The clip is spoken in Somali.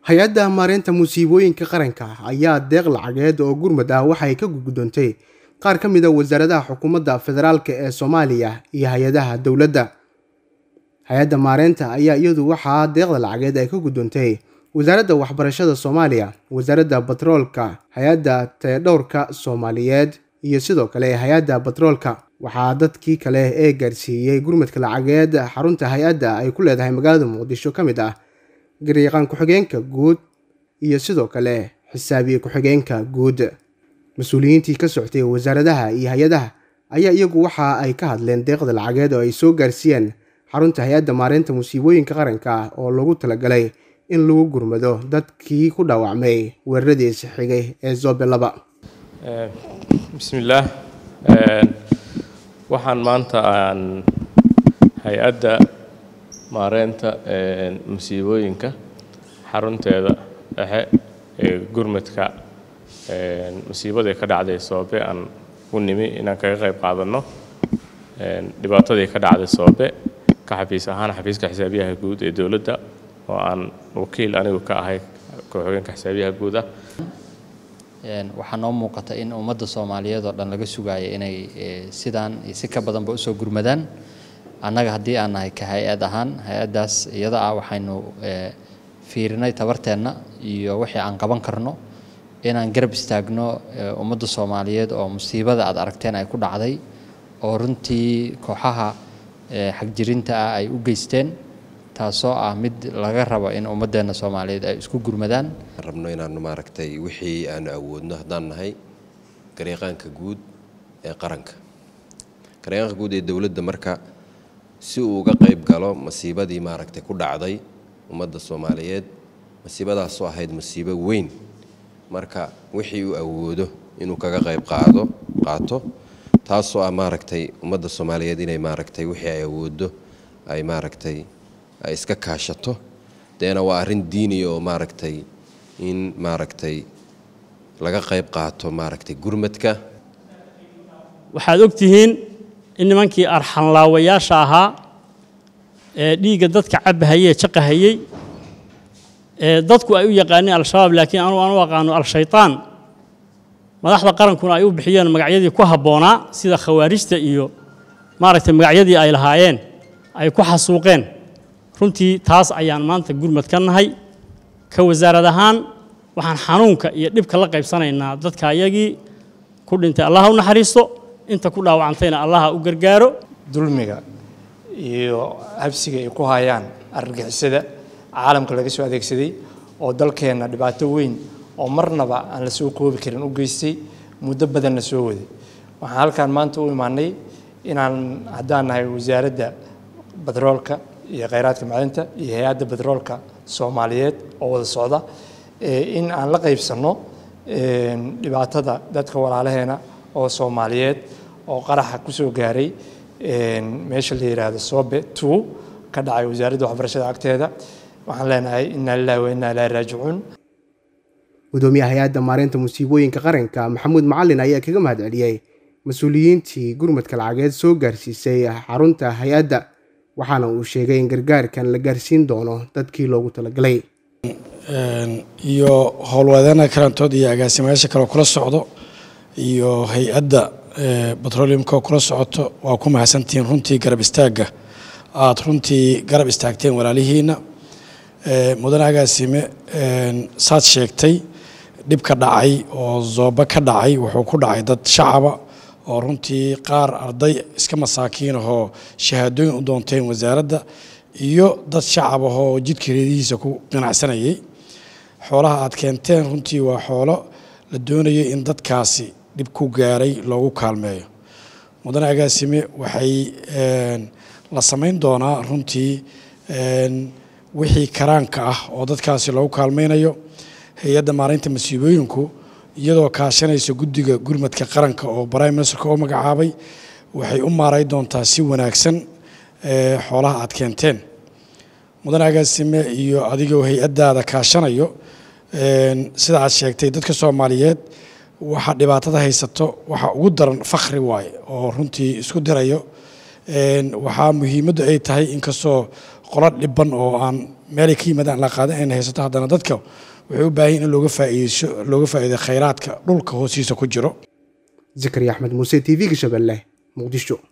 hay-adda maareynta musiibooyinka qaranka ayaa deeq lacageed oo gurmad ah waxay ka gudoontay qaar ka mid a wasaaradaha xukuumadda federaalk ee soomaaliya iyo hay-adaha dowladda hay-adda maareynta ayaa iyadu waxaa deeqda lacageed ay ka gudoontay wasaaradda waxbarashada soomaaliya wasaaradda batroolka hay-adda tayadhowrka soomaaliyeed iyo sidoo kale hay-adda batroolka waxaa dadkii kale ee gaarsiiyey gurmadka lacageed xarunta hay-adda ay ku leedahay magaalada muqdisho ka mid ah garyaqaan ku-xigeenka guud iyo sidoo kale xisaabiye ku-xigeenka guud mas-uuliyiintii ka soctay wasaaradaha iyo hay-adaha ayaa iyagu waxa ay ka hadleen deeqda lacageed oo ay soo gaarsiiyeen xarunta hay-adda maareynta musiibooyinka qaranka oo lagu talagalay in lagu gurmado dadkii ku dhaawacmay weeraradiisi xigay ee zobe laba bismillaah waxaan maanta aan hay-adda maareynta musiibooyinka xarunteeda dhexe ee gurmadka musiibadii ka dhacday soobe aan u nimi inaan kaga qayb qaadanno dhibaatadii ka dhacday soobe ka xafiis ahaan xafiiska xisaabiyaha guud ee dowladda oo aan wakiil anigu ka ahay ku-xigeenka xisaabiyaha guud ah waxaa noo muuqata in ummadda soomaaliyeed oo dhan laga sugayo inay sidaan iyo si ka badanba usoo gurmadaan annaga haddii aan nahay ka hay-ad ahaan hay-addaas iyada ah waxaynu fiirinay tabarteenna iyo wixii aan qaban karno inaan garab istaagno ummadda soomaaliyeed oo musiibada aad aragteen ay ku dhacday oo runtii kooxaha xagjirinta ah ay u geysteen taasoo ah mid laga rabo in ummaddeena soomaaliyeed ay isku gurmadaan rabno inaanu maaragtay wixii aanu awoodno haddaan nahay garyaqaanka guud ee qaranka garyaqaanka guud ee dowladda marka si uu uga qayb galo masiibadii maaragtay ku dhacday ummadda soomaaliyeed masiibadaasoo ahayd masiibo weyn marka wixii uu awoodo inuu kaga qayb qaado qaato taasoo ah maaragtay ummadda soomaaliyeed inay maaragtay wixii ay awooddo ay maaragtay ay iska kaashato deena waa arrin diiniya oo maaragtay in maaragtay laga qayb qaato maaragtay gurmadka waxaad og tihiin in nimankii arxanlaawayaasha ahaa ee dhiigga dadka cabahayee jaqahayey ee dadku ay u yaqaaneen al-shabaab laakiin anugu aan u aqaano al-shaytaan madaxda qarankuna ay u bixiyeen magacyadii ku habboonaa sida khawaarijta iyo maaragtay magacyadii ay lahaayeen ay ku xasuuqeen runtii taas ayaan maanta gurmad ka nahay ka wasaarad ahaan waxaan xanuunka iyo dhibka la qaybsanaynaa dadka ayagii ku dhintay allaha u naxariisto inta ku dhaawacantayna allaha u gargaaro dulmiga iyo habsiga ay ku hayaan argagixisada caalamka laga soo adeegsaday oo dalkeenna dhibaato weyn oo marnaba aan la soo koobi karin u geystay muddo badanna soo waday waxaan halkaan maanta u imaanay inaan haddaan nahay wasaaradda batroolka iyo kheyraadka macdinta iyo hay-adda batroolka soomaaliyeed oo wada socda in aan la qaybsanno dhibaatada dadka walaalaheena oo soomaaliyeed oo qaraxa ku soo gaaray meesha la yidhaahdo sobe two ka dhacay wasaaradda waxbarashada agteeda waxaan leenahay inaa lillahi wa innaa ilaahi raajicuun gudoomiyaha hay-adda maareynta musiibooyinka qaranka maxamuud macalin ayaa kaga mahad celiyey mas-uuliyiintii gurmadka lacageed soo gaarsiisay xarunta hay-adda waxaana uu sheegay in gargaarkan la gaarsiin doono dadkii loogu talagalay iyo howlwadeena kalantood iyo agaasimayaasha kaleo kula socdo iyo hay-adda batroleumka oo kula socoto waa ku mahadsantihiin runtii garab istaagga aada runtii garab istaagteen walaalihiina mudane agaasime saad sheegtay dhib ka dhacay oo zooba ka dhacay wuxuu ku dhacay dad shacaba oo runtii qaar arday iska masaakiin ahoo shahaadooyin u doonteen wasaaradda iyo dad shacab ahoo jidka reedihiisa ku ganacsanayay xoolaha aad keenteen runtii waa xoolo la doonayay in dadkaasi dhib ku gaaray loogu kaalmeeyo mudane agaasime waxay la samayn doonaa runtii wixii karaanka ah oo dadkaasi loogu kaalmaynayo hay-adda maareynta masiibooyinku iyadoo kaashanaysa guddiga gurmadka qaranka oo prime ministerka oo magacaabay waxay u maaray doontaa si wanaagsan xoolaha aad keenteen mudane agaasime iyo adigoo hay-addaada kaashanayo sida aad sheegtay dadka soomaaliyeed waxa dhibaatada haysato waxa ugu daran fakhri waaye oo runtii isku dirayo waxaa muhiimaddu ay tahay inkastoo qolo dhiban oo aan meelay ka yimaadaan la qaadan ayna haysato haddana dadka waxay u baahan yihin in looga faa'iideyso looga faa'iido khayraadka dhulka hoostiisa ku jiro zakariya axmed muuse t v-ga shabeelle muqdisho